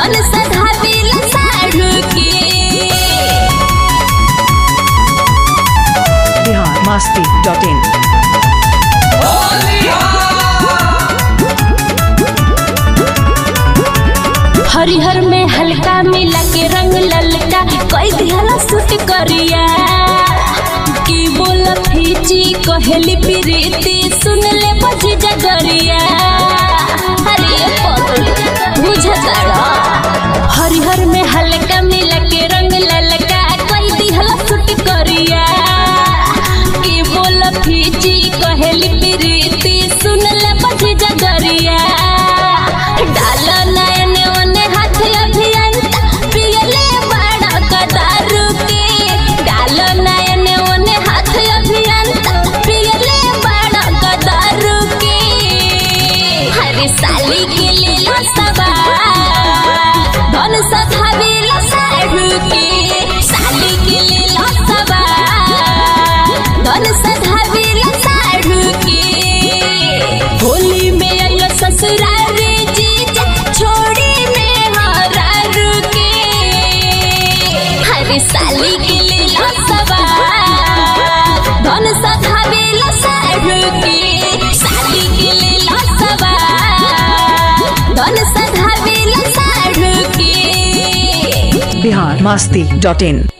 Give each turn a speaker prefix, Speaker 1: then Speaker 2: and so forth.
Speaker 1: धन सधाविल साढ़ू के
Speaker 2: बिहार मस्ती डॉट इन
Speaker 1: हरिहर में हल्का मिला के रंग ललका कोई दिहला सूट करिया की बोल फीची कहेली प्रीति सुन ले बजी जगरिया अरे पगली बुझताड़ा हरिहर में हल्का मिला के रंग ललका कोई दिहला सूट करिया की बोल फीची कहेली प्रीति सुन ले बजी जगरिया डाल नयन ओने हाथ अभियंता पियले बड़ा कदारू के डाल नयन ओने हाथ अभियंता पियले बड़ा कदारू के हरे साली के लीला सबा धन सधाविला साढ़ू के साली के लीला सबा धन सधाविला साढ़ू के होली में आइलो ससुरारी जीजा छोड़ी में हरा रुके हरे साली के लीला सबा धन सधावेला साढ़ू के साली के लीला सबा धन सधावेला साढ़ू के
Speaker 2: बिहार मस्ती डॉट इन